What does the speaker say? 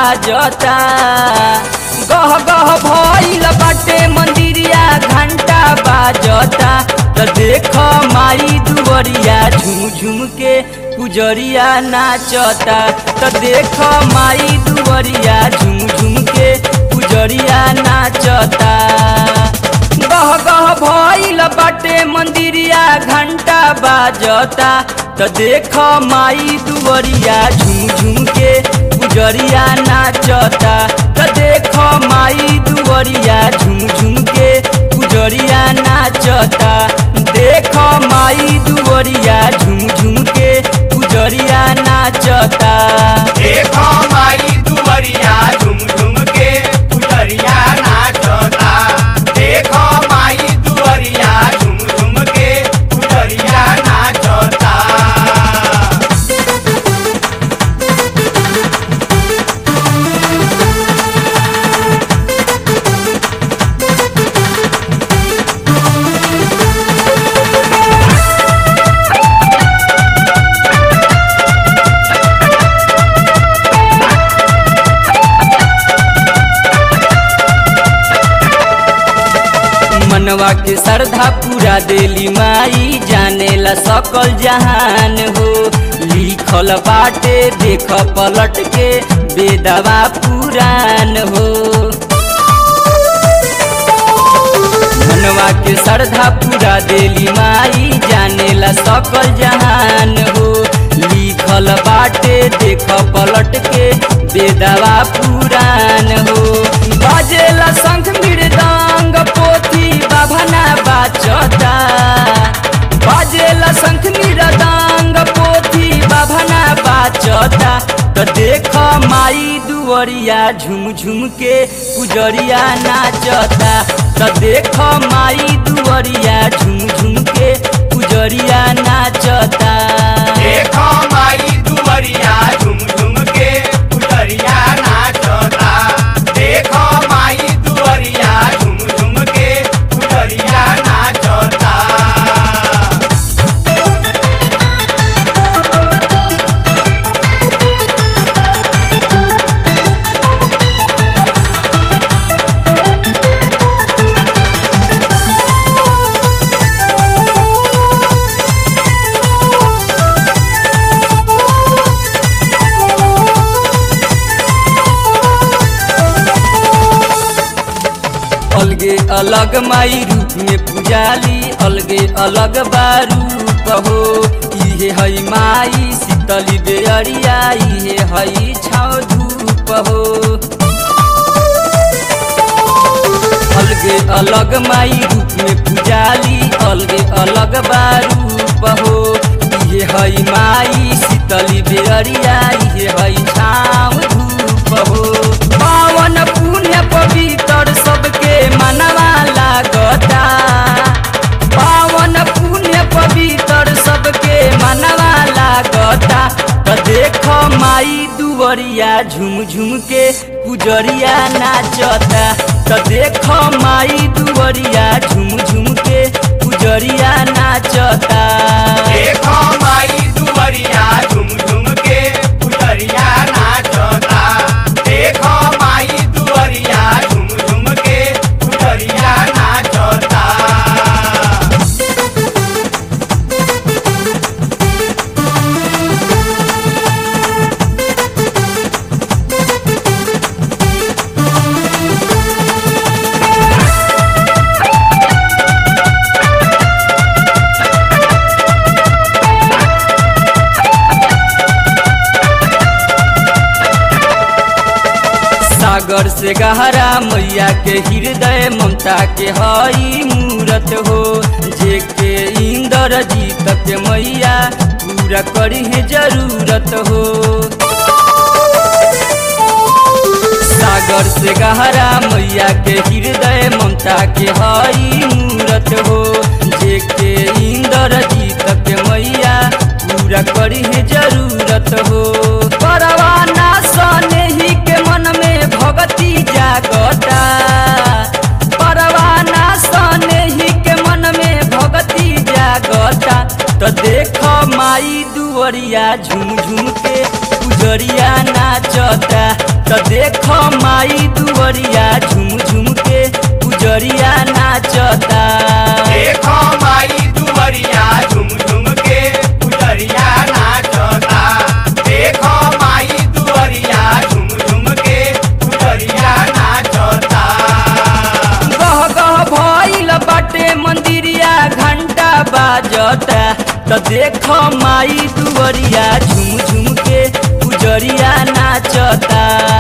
बाजता गह गह भइल बाटे मंदिरिया घंटा बाजता त देख माई दुवरिया झुम झुम के पुजरिया नाचता त देख माई दुवरिया झुम झुम के पुजरिया नाचता गह गह भइल बाटे मंदिरिया घंटा बाजता त देख माई दुवरिया झुम झुम के पुजरिया नाचता त देख माई दुवरिया झुम झुम के पुजरिया नाचता देख माई दुवरिया झुम झुम के पुजरिया नाचता देखो माई दुवरिया झुम झुम के पुजरिया नाचता देखो माई दुवरिया झुम झुम के पुजरिया नाचता मनवा के श्रद्धा पूरा देली माई जानेला सकल जहान हो लिखल बाटे देख पलट के बेदवा पुराण हो मनवा के श्रद्धा पूरा देली माई जानेला सकल जहान हो लिखल बाटे देख पलट के बेदवा पुराण हो बजेला शंख मृदंग पोथी बाभना बाचता बजेला शंख मृदंग पोथी बाभना बाचता त देख माई दुवरिया झुम झुम के पुजरिया नाचता त देख माई दुवरिया झुम झुम के पुजरिया नाचता देखो माई दुवरिया झुम झुम के पुजरिया नाचता देखो माई दुवरिया झुम झुम के पुजरिया नाचता अलगे अलग माई रूप में पुजाली अलगे अलग बारूप हो इहे हई माई शीतली बेअरिया इहे हई छाव धूप हो अलगे अलग माई रूप में पुजाली अलगे अलग बारूप हो इहे हई माई शीतली बेअरिया इहे हई छाव धूप हो पावन पुण्य पवित्र सबके मनवा लागता पावन पुण्य पवित्र सबके मनवा लागता त देख माई दुवरिया झुम झुम के पुजरिया नाचता त देख माई दुवरिया झुम झुम के पुजरिया नाचता देखो माई दुवरिया झुम झुम के पुजरिया नाचता देखो माई दुवरिया झुम झुम के पुजरिया नाचता सागर से गहरा मैया के हृदय ममता के हई मूरत हो जे के इंद्र जीत के मैया पूरा करी है जरूरत हो सागर से गहरा मैया के हृदय ममता के हई मूरत हो जे के इंद्र जीत के मैया पूरा करी है जरूरत हो परवाना सने ही के मन में भगती जागता परवाना सने ही के मन में भगती जागता तो देख माई दुवरिया झुम झुम के पुजरिया नाचता त देख माई दुवरिया झुम झुम के पुजरिया नाचता देखो माई दुवरिया झुम झुम के पुजरिया नाचता देखो माई दुवरिया झुम झुम के पुजरिया नाचता गह गह भइल बाटे मंदिरिया घंटा बाजता त देख माई दुवरिया झुम झुम के पुजरिया नाचता